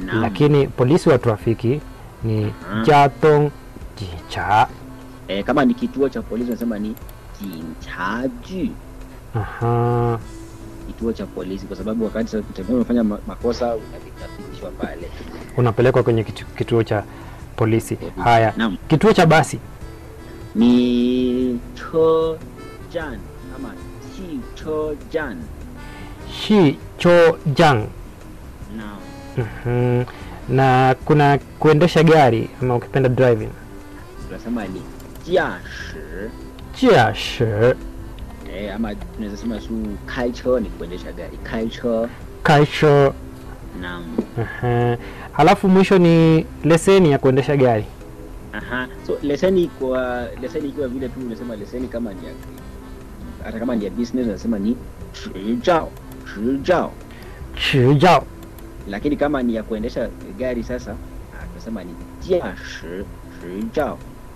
Naam. lakini polisi wa trafiki ni Mhm. jatong jicha. Eh, kama ni kituo cha polisi unasema ni jinchaju, Aha. kituo cha polisi, kwa sababu wakati sasa utembea umefanya ma- makosa unafikishwa pale. Unapelekwa kwenye kitu, kituo cha polisi. Haya, Naam. kituo cha basi ni cho jan ama chi cho jan. shi cho jang. Naam. Mhm. Na kuna kuendesha gari ama ukipenda driving. Tunasema ni jiashi. Jia shi Eh, ama tunaweza sema su kaicho ni kuendesha gari. Kaicho. kaisho. Naam. Aha. Halafu mwisho ni leseni ya kuendesha gari. Aha. So leseni kwa leseni ikiwa vile tu unasema leseni kama ni ya hata kama ni ya business unasema ni 执照执照 Chijao. lakini kama ni ya kuendesha gari sasa ah, tunasema ni 驾驶执照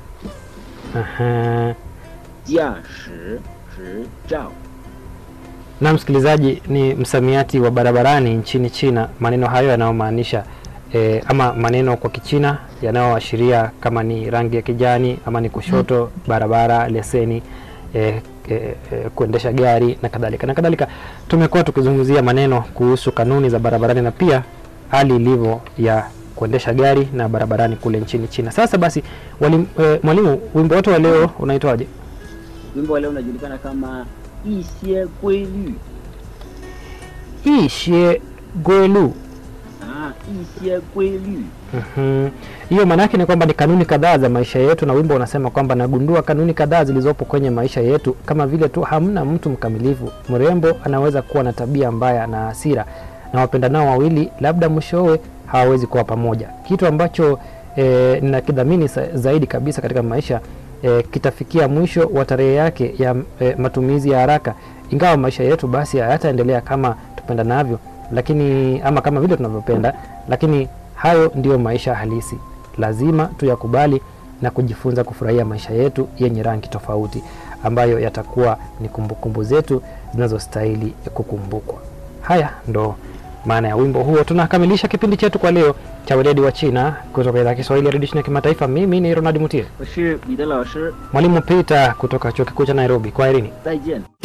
Aha. 驾驶执照 Na msikilizaji, ni msamiati wa barabarani nchini China. Maneno hayo yanayomaanisha e, ama maneno kwa Kichina yanayoashiria kama ni rangi ya kijani ama ni kushoto, barabara, leseni, e, e, e, kuendesha gari na kadhalika na kadhalika. Tumekuwa tukizungumzia maneno kuhusu kanuni za barabarani na pia hali ilivyo ya kuendesha gari na barabarani kule nchini China. Sasa basi, walim, e, mwalimu, wimbo wote wa leo unaitwaje? wimbo wa leo unajulikana kama 一些规律 Ishie gwelu ah, 一些规律 Mhm. Hiyo maana yake ni kwamba ni kanuni kadhaa za maisha yetu, na wimbo unasema kwamba nagundua kanuni kadhaa zilizopo kwenye maisha yetu, kama vile tu hamna mtu mkamilifu. Mrembo anaweza kuwa na tabia mbaya na hasira, na wapendanao wawili labda mwishowe hawawezi kuwa pamoja. Kitu ambacho e, ninakidhamini sa- zaidi kabisa katika maisha e, kitafikia mwisho wa tarehe yake ya e, matumizi ya haraka, ingawa maisha yetu basi hayataendelea kama tupendanavyo, lakini ama kama vile tunavyopenda, lakini hayo ndiyo maisha halisi. Lazima tuyakubali na kujifunza kufurahia maisha yetu yenye rangi tofauti, ambayo yatakuwa ni kumbukumbu zetu zinazostahili kukumbukwa. Haya ndo maana ya wimbo huo. Tunakamilisha kipindi chetu kwa leo cha weledi wa China kutoka idhaa ya Kiswahili ya redio China kimataifa. Mimi ni Ronald Mutie, 我是彼得老师， mwalimu Peter kutoka chuo kikuu cha Nairobi. Kwaherini. 再见。